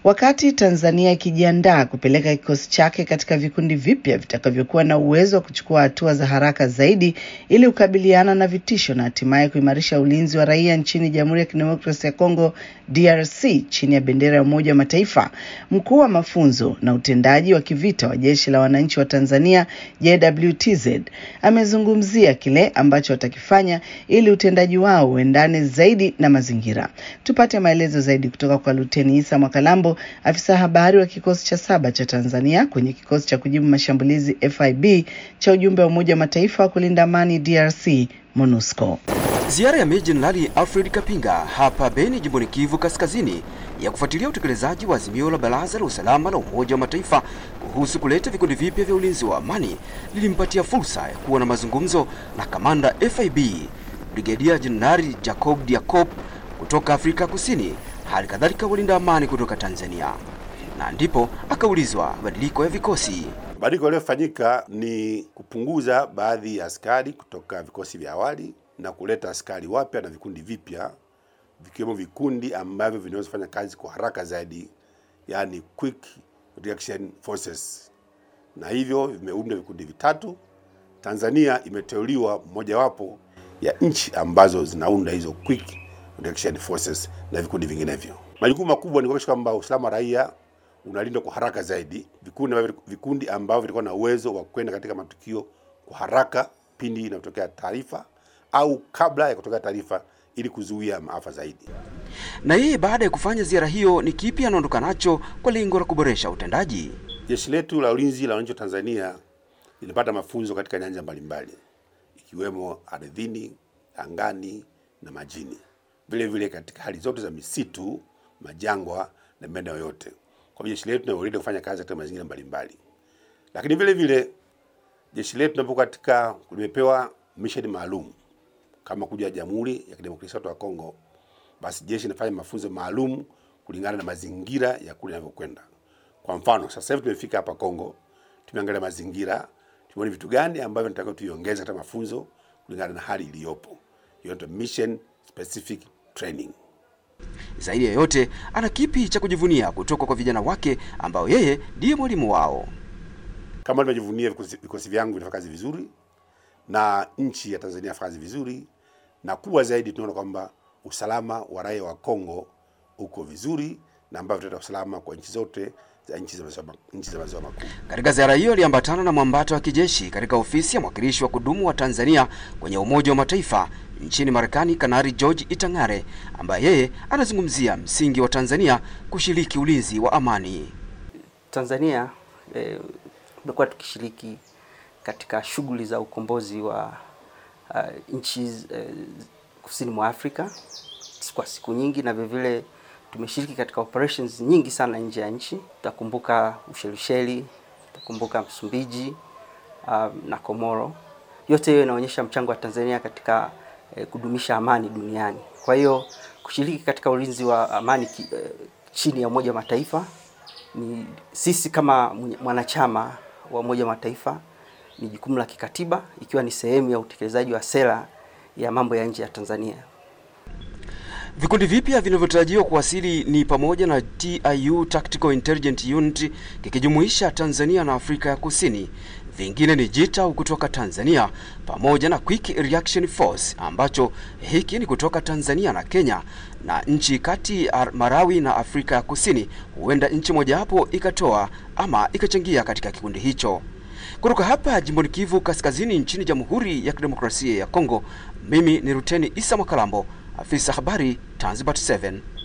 Wakati Tanzania ikijiandaa kupeleka kikosi chake katika vikundi vipya vitakavyokuwa na uwezo wa kuchukua hatua za haraka zaidi ili kukabiliana na vitisho na hatimaye kuimarisha ulinzi wa raia nchini Jamhuri ya Kidemokrasia ya Kongo DRC chini ya bendera ya Umoja wa Mataifa, mkuu wa mafunzo na utendaji wa kivita wa Jeshi la Wananchi wa Tanzania JWTZ amezungumzia kile ambacho watakifanya ili utendaji wao uendane zaidi na mazingira. Tupate maelezo zaidi kutoka kwa Luteni Isa Mwakalambo, afisa habari wa kikosi cha saba cha Tanzania kwenye kikosi cha kujibu mashambulizi FIB cha ujumbe wa Umoja wa Mataifa wa kulinda amani DRC MONUSCO. Ziara ya Meja Jenerali Alfred Kapinga hapa Beni, jimboni Kivu Kaskazini, ya kufuatilia utekelezaji wa azimio la Baraza la Usalama la Umoja wa Mataifa kuhusu kuleta vikundi vipya vya ulinzi wa amani lilimpatia fursa ya kuwa na mazungumzo na kamanda FIB Brigedia Jenerali Jacob Diakop kutoka Afrika Kusini, hali kadhalika walinda amani kutoka Tanzania, na ndipo akaulizwa mabadiliko ya vikosi. Mabadiliko yaliyofanyika ni kupunguza baadhi ya askari kutoka vikosi vya awali na kuleta askari wapya na vikundi vipya vikiwemo vikundi ambavyo vinaweza kufanya kazi kwa haraka zaidi, yani quick reaction forces, na hivyo vimeunda vikundi vitatu. Tanzania imeteuliwa mojawapo ya nchi ambazo zinaunda hizo quick reaction forces na vikundi vinginevyo. Majukumu makubwa ni kuhakikisha kwamba usalama wa raia unalindwa kwa haraka zaidi. Vikundi vikundi ambavyo vilikuwa na uwezo wa kwenda katika matukio kwa haraka pindi inapotokea taarifa au kabla ya kutokea taarifa ili kuzuia maafa zaidi. Na yeye baada ya kufanya ziara hiyo, ni kipi anaondoka nacho kwa lengo la kuboresha utendaji? Jeshi letu la ulinzi la wananchi wa Tanzania linapata mafunzo katika nyanja mbalimbali ikiwemo ardhini, angani na majini, vile vile katika hali zote za misitu, majangwa na maeneo yote. Kwa hivyo jeshi letu linaweza kufanya kazi katika mazingira mbalimbali, lakini vile vile jeshi letu linapokuwa katika limepewa mission maalum kama kuja Jamhuri ya Kidemokrasia ya Kongo, basi jeshi linafanya mafunzo maalum kulingana na mazingira ya kule yanavyokwenda. Kwa mfano, sasa hivi tumefika hapa Kongo, tumeangalia mazingira, tumeona vitu gani ambavyo tunataka tuiongeze katika mafunzo kulingana na hali iliyopo. Hiyo ndio mission specific training. Zaidi ya yote, ana kipi cha kujivunia kutoka kwa vijana wake ambao yeye ndiye mwalimu wao. Kama tunavyojivunia vikosi, vikosi vyangu vinafanya kazi vizuri na nchi ya Tanzania inafanya kazi vizuri, na kubwa zaidi tunaona kwamba usalama wa raia wa Kongo uko vizuri na ambavyo tutaleta usalama kwa nchi zote za nchi za maziwa makuu. Katika ziara hiyo aliambatana na mwambato wa kijeshi katika ofisi ya mwakilishi wa kudumu wa Tanzania kwenye Umoja wa Mataifa nchini Marekani, Kanari George Itang'are, ambaye yeye anazungumzia msingi wa Tanzania kushiriki ulinzi wa amani. Tanzania tumekuwa eh, tukishiriki katika shughuli za ukombozi wa uh, nchi uh, kusini mwa Afrika kwa siku nyingi, na vilevile tumeshiriki katika operations nyingi sana nje ya nchi. Tutakumbuka Ushelisheli, tutakumbuka Msumbiji uh, na Komoro. Yote hiyo inaonyesha mchango wa Tanzania katika eh, kudumisha amani duniani. Kwa hiyo kushiriki katika ulinzi wa amani ki, eh, chini ya Umoja wa Mataifa ni sisi kama mwanachama wa Umoja wa Mataifa ni jukumu la kikatiba ikiwa ni sehemu ya utekelezaji wa sera ya mambo ya nje ya Tanzania. Vikundi vipya vinavyotarajiwa kuwasili ni pamoja na TIU Tactical Intelligence Unit kikijumuisha Tanzania na Afrika ya Kusini. Vingine ni JITAU kutoka Tanzania pamoja na Quick Reaction Force ambacho hiki ni kutoka Tanzania na Kenya na nchi kati Malawi na Afrika ya Kusini. Huenda nchi mojawapo ikatoa ama ikachangia katika kikundi hicho. Kutoka hapa jimboni Kivu Kaskazini nchini Jamhuri ya Kidemokrasia ya Kongo, mimi ni Ruteni Isa Mwakalambo, afisa habari Tanzbat 7.